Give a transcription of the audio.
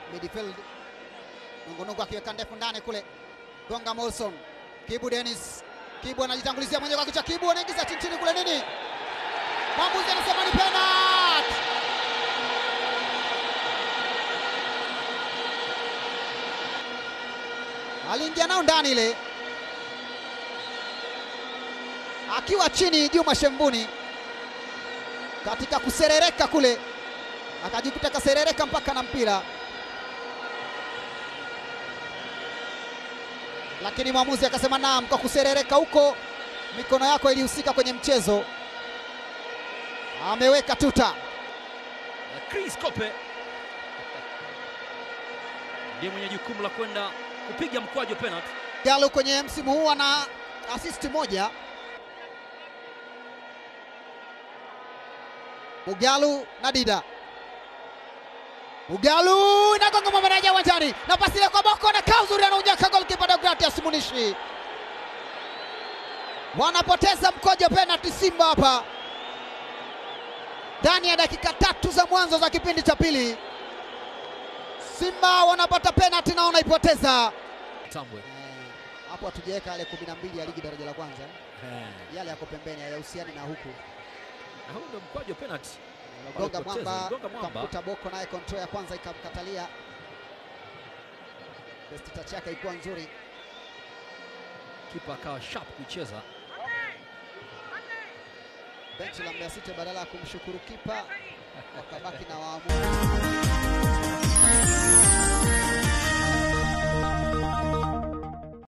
midfield. Nungunungu akiweka ndefu ndani kule, gonga Molson, Kibu Dennis, Kibu anajitangulizia mwenyewe kwa kichwa, Kibu anaingiza chini chini kule nini, mwamuzi anasema ni penalty. aliingia nao ndani ile akiwa chini Juma Shembuni katika kuserereka kule, akajikuta kaserereka mpaka na mpira, lakini mwamuzi akasema naam, kwa kuserereka huko mikono yako ilihusika kwenye mchezo. Ameweka tuta. Chris Kope ndiye mwenye jukumu la kwenda kupiga mkwaju penalty. Galo kwenye msimu huu ana assist moja. Mugalu na Dida. Mugalu inagonga mwamanaja uwanjani na pasi ile kwa Boko na kaa uzuri anaunyaka goalkeeper Deogratias Munishi. Wanapoteza mkojo penalty Simba hapa ndani ya dakika tatu za mwanzo za kipindi cha pili. Simba wanapata penalty na wanaipoteza. Tambwe. Eh, hapo hatujaweka yale kumi na mbili ya ligi daraja la kwanza, yale yako pembeni hayahusiani na huku. Na huu ndio mkwaju penalty. Gonga Walipoteza, mwamba gonga mwamba. kamkuta Boko, naye control ya kwanza ikamkatalia. Best touch yake ilikuwa nzuri. Kipa akawa sharp kuicheza. Benchi la Mbeya City badala ya kumshukuru kipa wakabaki na waamuzi.